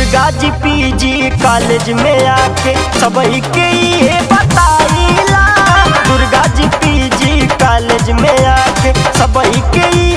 दुर्गा जी PG college में आके सबही के ये बताइला दुर्गा जी पीजी कॉलेज में आके सबही के